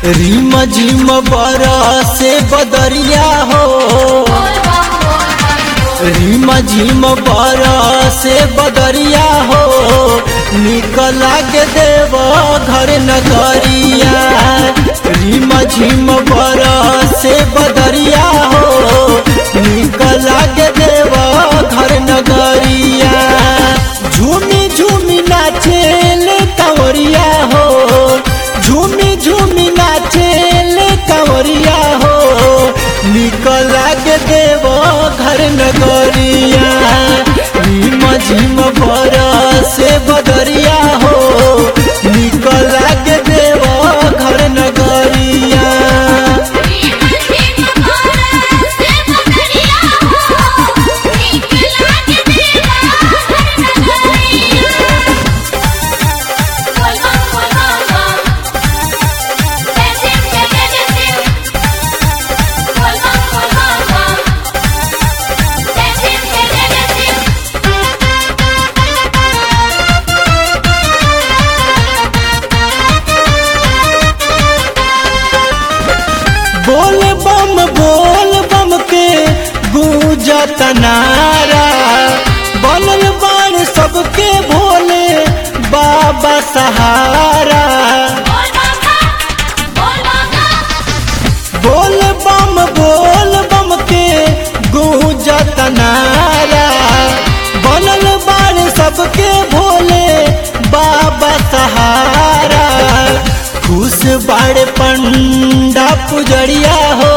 रिम झिम बरसे बदरिया हो रिम झिम बरसे बदरिया हो निकल के देव घर नगरिया रिम झिम बरसे बदरिया हो निकल के देव घर नगरिया झूमी झूमी नाचेल कंवरिया हो झूमी झूमी नाचेल कंवरिया हो निकल के देव घर नगरिया झिम झिम से बदरिया हो निकल के देव घर नगरिया बोल बम बोल बम के गूंजत नारा बनल बाण सबके भोले बाबा सहारा बोल बम बोल बम के गूंजत नारा बनल बाण सबके भोले बाबा सहारा खुश बाड़ पंडा पुजरिया हो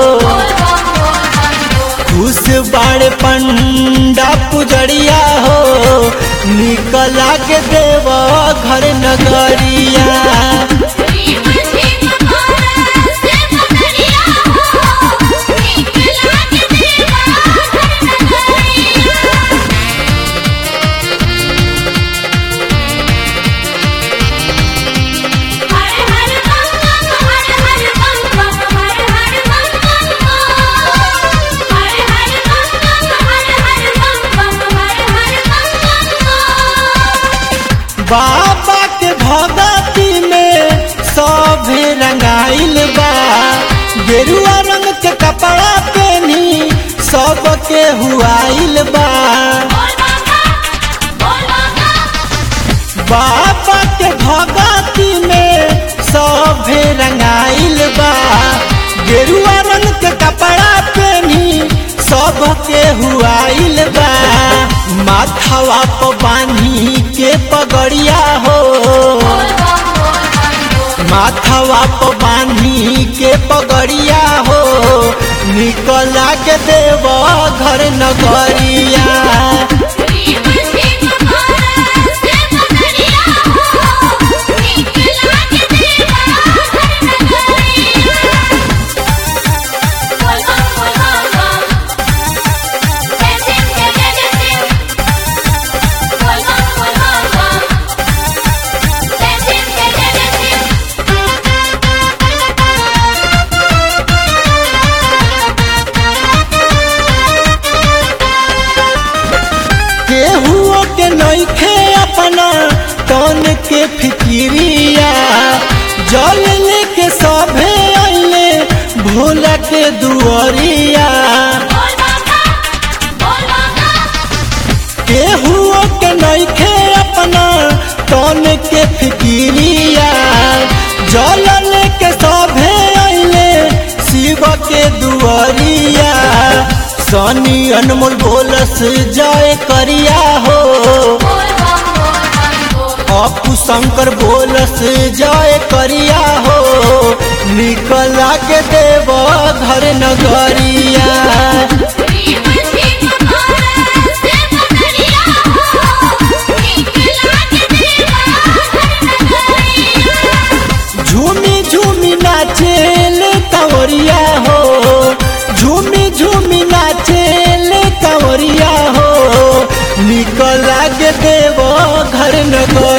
खुश बाड़ पंडा पुजरिया हो निकला के देव घर नगरिया बाबा के भगती में सभे रंगाइल बा गेरुआ रंग के कपड़ा पहनी सबके हुआइल बा बाबा के भगती में सभे रंगाइल बा गेरुआ रंग के कपड़ा पहनी सबके हुआइल बा माथवा पर बानी के पगड़िया हो माथवा पर बानी के पगड़िया हो निकला के देव घर नगरिया केहुओ के नइखे अपना तन के फिकिरिया जल लेके सभे आइले भोला के दुआरिया केहुओ के नइखे अपना तन के फिकिरिया जल लेके सभे आइले शिव के दुआरिया सनी अनमोल बोलस जय करिया हो अपू शंकर बोलस जय करिया हो निकला के देव घर नगरिया झूमी झूमी नाचेल कंवरिया हो झूमी झूमी नाचेल कंवरिया हो निकला के देव घर नगर